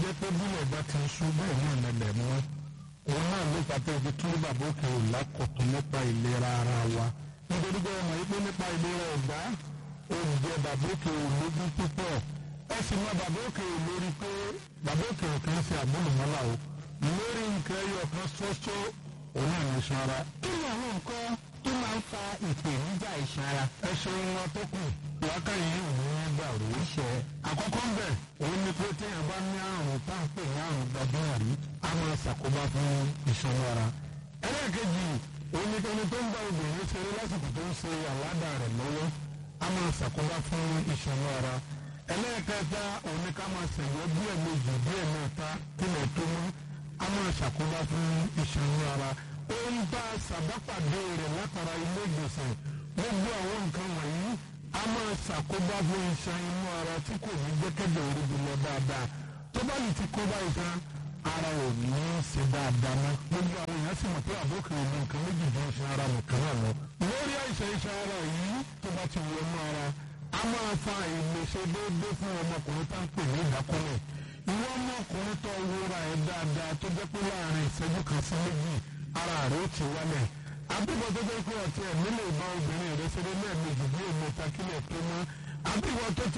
jẹ́ pé bílẹ̀ bá ti ṣú bẹ́ẹ̀ náà nílẹ̀ mọ́ òun náà ló pàtó ibi kí bàbá òkè ò lákọ̀tún nípa ìlera ara wa nítorí pé ọmọ yìí pé nípa ìlera ọ̀gá oúnjẹ bàbá òkè ò lógún púpọ̀ ẹ sì mọ bàbá òkè ò lórí pé bàbá òkè ò kàn ṣe àmúlùmọ́lá o lórí nǹkan ẹyọ kan ṣoṣo òun náà ní sanra. kí ni àwọn nǹkan tó máa ń fa ìpèníjà iṣan ara. ẹ ṣeun wọn tó kù lákàyè òun gbàrú. iṣẹ́ àkọ́kọ́ ń bẹ̀ òun ni pé téèyàn bá ní àrùn tá à ń pè ní àrùn gbajúmọ̀rí á máa ṣàkóbá fún iṣan ara. ẹlẹ́ẹ̀kejì òun ni ẹni tó ń bá obìnrin ṣeré lásìkò tó ń ṣe àládà rẹ̀ lọ́wọ́ á máa ṣàkóbá fún iṣan ara. ẹlẹ́ẹ̀kẹta òun ni ká máa ṣẹ̀yọ́ bí ẹ̀mejì bí ẹ̀mẹ́ta kílẹ̀ tó mọ́ á máa ṣàkóbá fún iṣan ara. ó ń bá ṣàbápàdé rẹ̀ látara ilé ìgbọ̀nsẹ̀ gbogbo àwọn nǹkan wọ̀nyí a máa ṣàkóbá fún iṣan inú ara tí kò ní gbẹ́kẹ̀lé oríbi lọ dáadáa tó bá lè ti kóbá iṣan ara ò ní í ṣe dáadáa mọ́ gbogbo àwọn èèyàn sì mọ̀ pé àbókè ìlú nǹkan méjì jọ iṣan ara nìkan náà lọ. lórí àìsàn iṣan ara yìí tó bá ti wọnú ara a máa fa ìlèṣe déédéé fún ọmọkùnrin tá ń pè ní ìdákọ́lẹ̀ ìwọ ọmọkùnrin tó wúra ẹ̀ dáadáa tó jẹ́ pé láàrin ìṣẹ́jú kan sí méjì ara rẹ̀ ó ti wálẹ̀ àbíkọ tó jẹ́ pé ọtí ẹ̀ nílò ìbá obìnrin rẹ̀ ṣeré lẹ́ẹ̀mejì bí èmi ta kílẹ̀ tó mọ́ àbíkọ tó ti